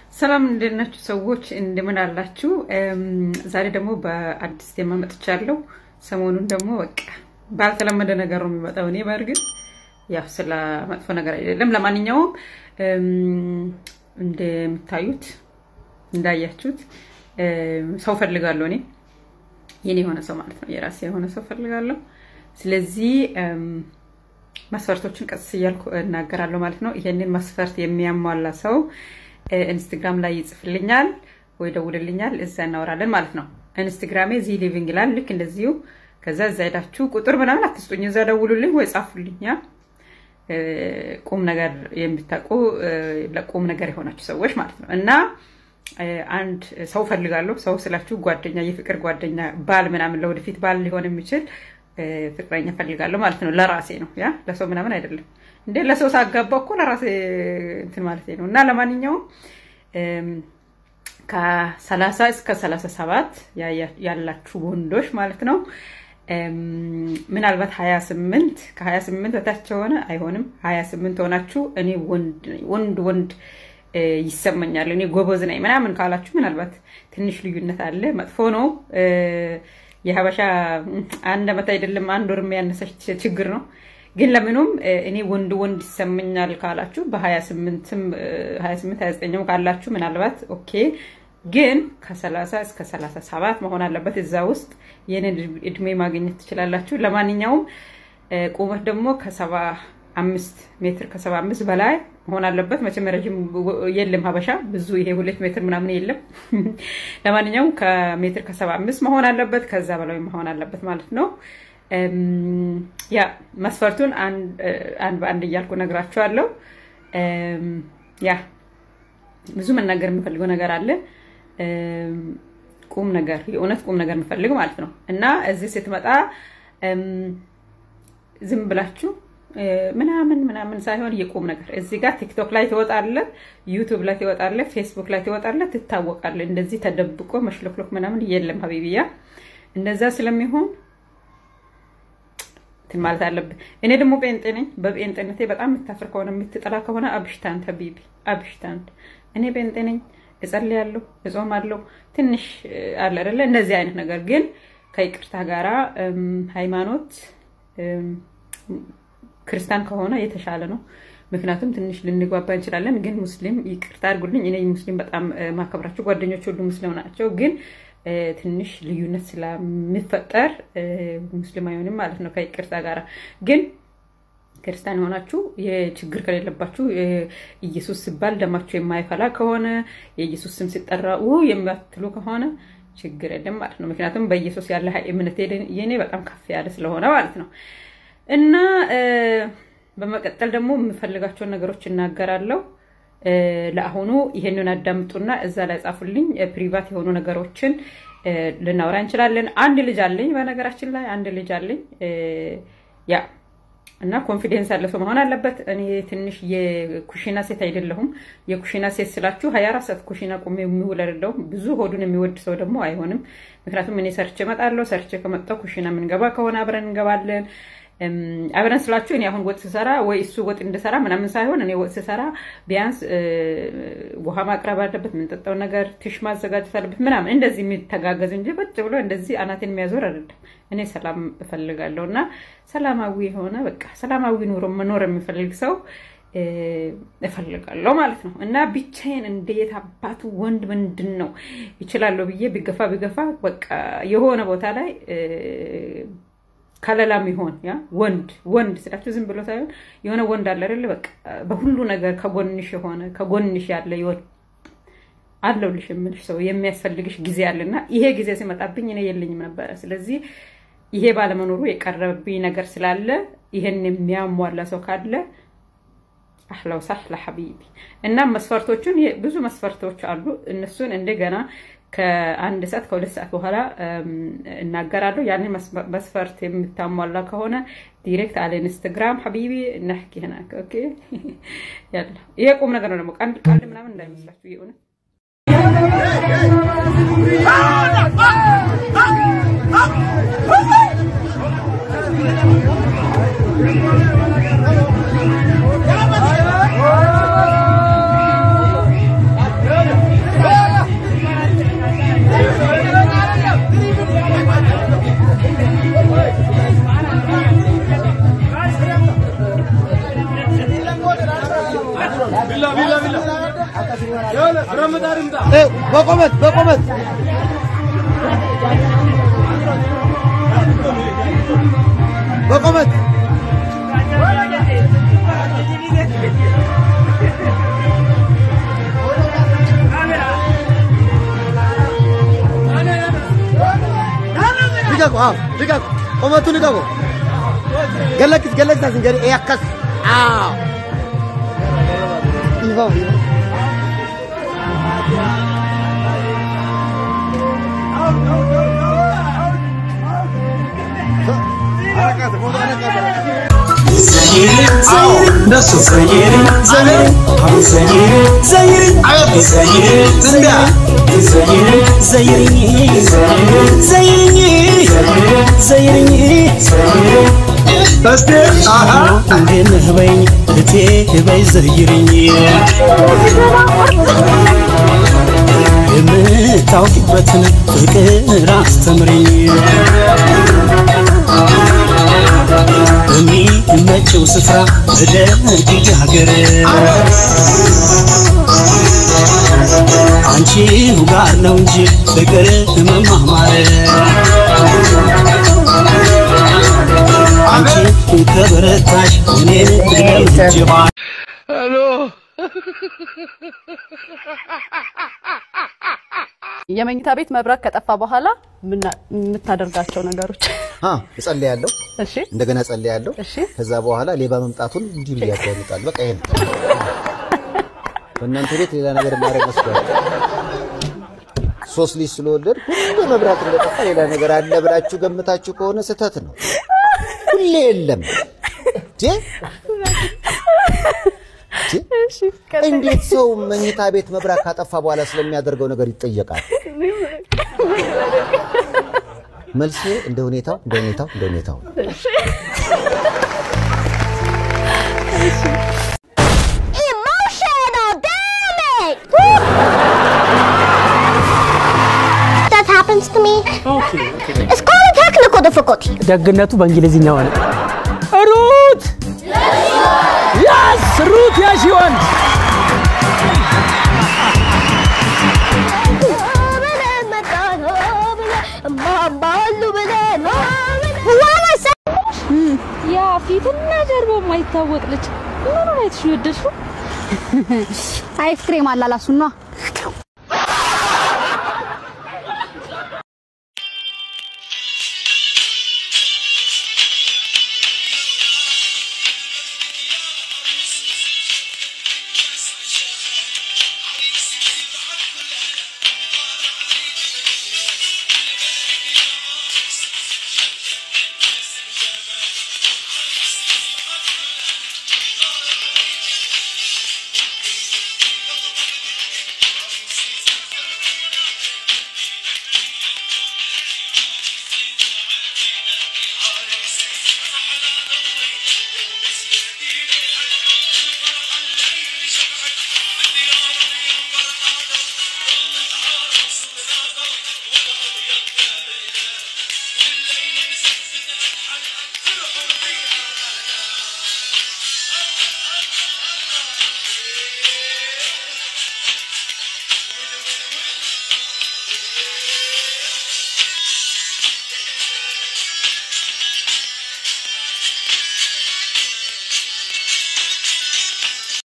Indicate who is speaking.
Speaker 1: ሰላም እንዴት ናችሁ ሰዎች? እንደምን አላችሁ? ዛሬ ደግሞ በአዲስ ቴማ መጥቻለሁ። ሰሞኑን ደግሞ በቃ ባልተለመደ ነገር ነው የሚመጣው። እኔ በእርግጥ ያው ስለ መጥፎ ነገር አይደለም። ለማንኛውም እንደምታዩት እንዳያችሁት ሰው ፈልጋለሁ። እኔ የኔ የሆነ ሰው ማለት ነው፣ የራሴ የሆነ ሰው ፈልጋለሁ። ስለዚህ መስፈርቶችን ቀስ እያልኩ እናገራለሁ ማለት ነው። ይሄንን መስፈርት የሚያሟላ ሰው ኢንስታግራም ላይ ይጽፍልኛል ወይ ደውልልኛል፣ እዛ እናወራለን ማለት ነው። ኢንስታግራሜ ዚ ሊቪንግ ይላል። ልክ እንደዚሁ ከዛ እዛ ሄዳችሁ ቁጥር ምናምን አትስጡኝ፣ እዛ ደውሉልኝ ወይ ጻፉልኝ። ቁም ነገር የምታውቁ ለቁም ነገር የሆናችሁ ሰዎች ማለት ነው። እና አንድ ሰው ፈልጋለሁ። ሰው ስላችሁ ጓደኛ፣ የፍቅር ጓደኛ፣ ባል ምናምን ለወደፊት ባል ሊሆን የሚችል ፍቅረኛ ፈልጋለሁ ማለት ነው። ለራሴ ነው ያ ለሰው ምናምን አይደለም። እንዴ ለሰው ሳጋባ እኮ ለራሴ እንትን ማለት ነው። እና ለማንኛውም ከሰላሳ እስከ ሰላሳ ሰባት ያላችሁ ወንዶች ማለት ነው ምናልባት ሀያ ስምንት ከሀያ ስምንት በታች የሆነ አይሆንም። ሀያ ስምንት ሆናችሁ እኔ ወንድ ወንድ ይሰማኛል እኔ ጎበዝ ነኝ ምናምን ካላችሁ ምናልባት ትንሽ ልዩነት አለ። መጥፎ ነው። የሀበሻ አንድ ዓመት አይደለም አንድ ወር የሚያነሰች ችግር ነው። ግን ለምኑም እኔ ወንድ ወንድ ይሰማኛል ካላችሁ በሀያ ስምንትም ሀያ ስምንት ሀያ ዘጠኝም ካላችሁ ምናልባት ኦኬ ግን ከሰላሳ እስከ ሰላሳ ሰባት መሆን አለበት። እዛ ውስጥ የኔን እድሜ ማግኘት ትችላላችሁ። ለማንኛውም ቁመት ደግሞ ከሰባ አምስት ሜትር ከሰባ አምስት በላይ መሆን አለበት። መቼም ረዥም የለም ሀበሻ ብዙ ይሄ ሁለት ሜትር ምናምን የለም። ለማንኛውም ከሜትር ከሰባ አምስት መሆን አለበት፣ ከዛ በላይ መሆን አለበት ማለት ነው። ያ መስፈርቱን አንድ በአንድ እያልኩ ነግራችኋለሁ። ያ ብዙ መናገር የምፈልገው ነገር አለ ቁም ነገር የእውነት ቁም ነገር የምፈልግ ማለት ነው። እና እዚህ ስትመጣ ዝም ብላችሁ ምናምን ምናምን ሳይሆን የቁም ነገር እዚህ ጋር ቲክቶክ ላይ ትወጣለ፣ ዩቱብ ላይ ትወጣለ፣ ፌስቡክ ላይ ትወጣለ፣ ትታወቃለ። እንደዚህ ተደብቆ መሽሎክሎክ ምናምን የለም ሀቢብያ። እንደዛ ስለሚሆን እንትን ማለት አለብን። እኔ ደግሞ ጴንጤ ነኝ። በጴንጤነቴ በጣም የምታፍር ከሆነ የምትጠላ ከሆነ አብሽታንት ሀቢቢ አብሽታንት። እኔ ጴንጤ ነኝ፣ እጸልያለሁ፣ እጾማለሁ። ትንሽ አለ አይደለ እንደዚህ አይነት ነገር ግን ከይቅርታ ጋራ ሃይማኖት ክርስቲያን ከሆነ የተሻለ ነው። ምክንያቱም ትንሽ ልንግባባ እንችላለን። ግን ሙስሊም ይቅርታ አድርጉልኝ፣ እኔ ሙስሊም በጣም ማከብራቸው ጓደኞች ሁሉ ሙስሊም ናቸው። ግን ትንሽ ልዩነት ስለሚፈጠር ሙስሊም አይሆንም ማለት ነው ከይቅርታ ጋር ግን ክርስቲያን የሆናችሁ የችግር ከሌለባችሁ ኢየሱስ ሲባል ደማችሁ የማይፈላ ከሆነ የኢየሱስ ስም ሲጠራ የሚያትሉ ከሆነ ችግር የለም ማለት ነው። ምክንያቱም በኢየሱስ ያለ እምነት የኔ በጣም ከፍ ያለ ስለሆነ ማለት ነው። እና በመቀጠል ደግሞ የምፈልጋቸውን ነገሮች እናገራለሁ። ለአሁኑ ይሄንን አዳምጡና እዛ ላይ ጻፉልኝ። ፕሪቫት የሆኑ ነገሮችን ልናወራ እንችላለን። አንድ ልጅ አለኝ፣ በነገራችን ላይ አንድ ልጅ አለኝ። ያ እና ኮንፊደንስ ያለ ሰው መሆን አለበት። እኔ ትንሽ የኩሽና ሴት አይደለሁም። የኩሽና ሴት ስላችሁ ሀያ አራት ሰዓት ኩሽና ቁሜ የሚውል አይደለሁም። ብዙ ሆዱን የሚወድ ሰው ደግሞ አይሆንም። ምክንያቱም እኔ ሰርቼ እመጣለሁ። ሰርቼ ከመጣሁ ኩሽና የምንገባ ከሆነ አብረን እንገባለን። አብረን ስላችሁ እኔ አሁን ወጥ ስሰራ ወይ እሱ ወጥ እንድሰራ ምናምን ሳይሆን እኔ ወጥ ስሰራ ቢያንስ ውሃ ማቅረብ አለበት፣ የምንጠጣው ነገር ትሽ ማዘጋጀት አለበት ምናምን እንደዚህ የሚተጋገዝ እንጂ ቁጭ ብሎ እንደዚህ አናቴን የሚያዞር አይደለም። እኔ ሰላም እፈልጋለሁ እና ሰላማዊ የሆነ በቃ ሰላማዊ ኑሮ መኖር የሚፈልግ ሰው እፈልጋለሁ ማለት ነው። እና ብቻዬን እንዴት አባቱ ወንድ ምንድን ነው ይችላለሁ ብዬ ቢገፋ ቢገፋ በቃ የሆነ ቦታ ላይ ከለላም ይሆን ያ ወንድ ወንድ ስላችሁ ዝም ብሎ ሳይሆን የሆነ ወንድ አለ አይደለ? በቃ በሁሉ ነገር ከጎንሽ የሆነ ከጎንሽ ያለ ይወድ አለውልሽ የምልሽ ሰው የሚያስፈልግሽ ጊዜ አለና ይሄ ጊዜ ሲመጣብኝ እኔ የለኝም ነበረ። ስለዚህ ይሄ ባለመኖሩ የቀረብኝ ነገር ስላለ ይሄን የሚያሟላ ሰው ካለ አህላው ሳህላ ሐቢቢ እና መስፈርቶቹን ብዙ መስፈርቶች አሉ። እነሱን እንደገና ከአንድ ሰዓት ከሁለት ሰዓት በኋላ እናገራለሁ። ያንን መስፈርት የምታሟላ ከሆነ ዲሬክት አለ ኢንስታግራም ሐቢቢ ነሕኪ ህናክ ኦኬ። ያለ ይሄ ቁም ነገር ነው ደግሞ ቀንድ ቃል ምናምን እንዳይመስላችሁ የሆነ
Speaker 2: Oh! በቆመት በቆመት በቆመት ልቀቁ። አዎ ልቀቁ። ቆመቱ ልቀቁ። ገለክስ ገለክስ አስንጀሪ ያከስ አዎ ይኸው ይኸው
Speaker 3: በኝ እቴ በይ ዘይርኝ የምታውቂበትን ፍቅር አስተምርኝ በሚመቸው ስፍራ በደግ ሀገር አንቺኑ ጋር ነው እንጂ ፍቅር መማማር አንቺ ከበረታሽ እኔን ለምጅባ
Speaker 4: የመኝታ ቤት መብራት ከጠፋ በኋላ ምና- የምታደርጋቸው ነገሮች
Speaker 2: አ እጸልያለሁ፣
Speaker 4: እሺ
Speaker 2: እንደገና እጸልያለሁ።
Speaker 4: እሺ
Speaker 2: ከዛ በኋላ ሌባ መምጣቱን እንዲህ ብዬ ያዳምጣል። በቃ ይሄ ነው። በእናንተ ቤት ሌላ ነገር ማድረግ መስሏል። ሶስት ልጅ ስለወለድ ሁሉ መብራት እንደጠፋ ሌላ ነገር አለ ብላችሁ ገምታችሁ ከሆነ ስህተት ነው። ሁሌ የለም እንዴ! እንዴ! እንዴት ሰው መኝታ ቤት መብራት ካጠፋ በኋላ ስለሚያደርገው ነገር ይጠየቃል? መልሴ እንደ ሁኔታው እንደ ሁኔታው እንደ ሁኔታው ነው።
Speaker 5: Emotional damage! That happens to me. It's called a technical difficulty.
Speaker 3: ደግነቱ በእንግሊዝኛ ሆነ። ሩት ያስ ሩት ያሺ ወንድ
Speaker 6: ያ ፊትና ጀርባው የማይታወቅ ልጅ ምን አይነት ወደድሽው?
Speaker 7: አይስክሬም አላላሱና